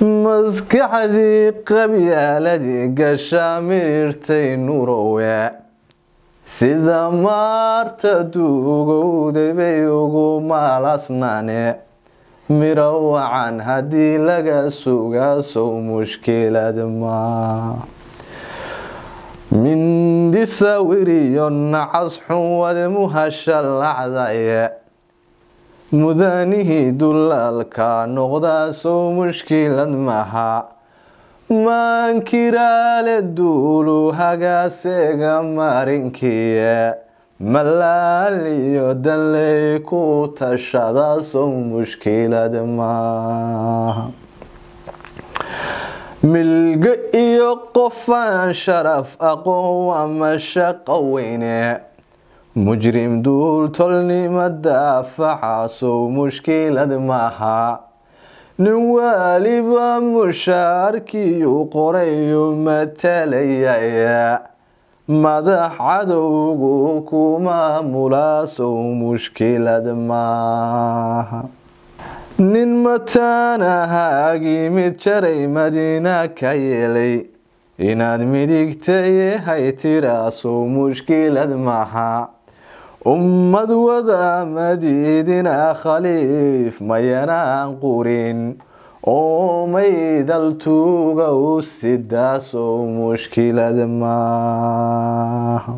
maskaxdii qabyaaladii gashaa mirirtay nurowe sida maarta duugowday bay ugu maalasnaane miro wacan haddii laga sugaasow mushkilad maa mindi sawiriyo nacas xunwad muhashalacdaye mudanihii dulaalka noqdaasow mushkilad maha maankiraale duulu hagaaseega marinkiye malaaliyo danley ku tashadaasow mushkilad maaha milgo iyo qofaan sharaf aqoon ama shaqo weyne mujrim duul tolnima daafaxaasow mushkilad maaha nin waaliba mushaarkiyu qorayu matalaya madax cadowgu ku maamulaasow mushkilad maaha nin mataanahaagii mid jaray madiina ka yeelay inaad midigtayahay tiraasow mushkilad maaha ummad wada madiidina khaliif mayanaan qurin oo maydaltuuga u sidaasow mushkilad maaha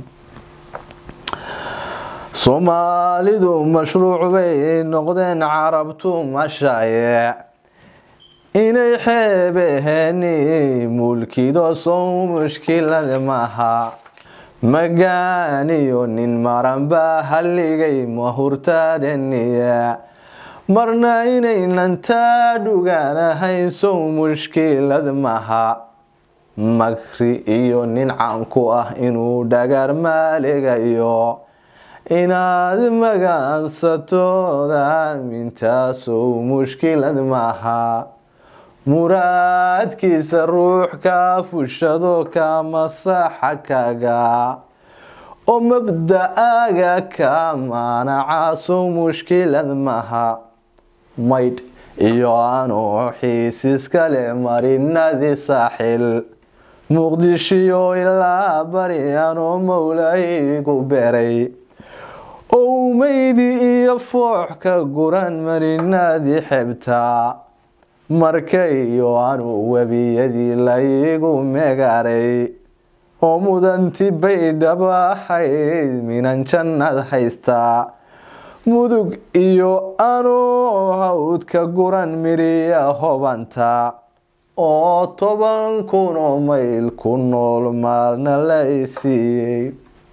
soomaalidu mashruuc bay noqdeen carabtu mashaaye inay xeebeheeni mulkido sow mushkilad maaha magaaniyo nin maranbaa halligay mahurtaadeniya marna inaynan taa dhugaanahayn sow mushkilad maha makri iyo nin caanku ah inuu dhagar maaligayo inaad magaansatooda aamintaasoo mushkilad maaha muraadkiisa ruux kaa fushado ka masaxa kaga oo mabda-aaga ka maanacaasow mushkilad maaha maydh iyo anoo xiisiskale marinadii saaxil muqdishiyo ilaa bari anoo mowlaygu beray owmeydi iyo foox ka guran marinadii xebtaa marka iyo anuu webiyadii laygu megaray oo mudanti baydhaba ahayd minan jannad haystaa mudug iyo anuu hawdka guran midhiya hobanta oo toban kunoo mayl ku nool maalna lay siiyey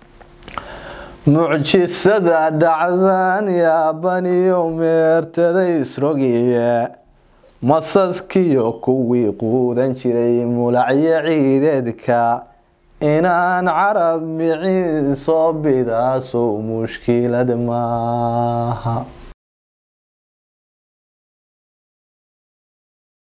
mucjisada dhacdan yaabaniyo meertada isrogiye masaskiyo kuwii quudan jiray mulacyo ciideedka inaan carab miciin soo bidaasow mushkilad maaha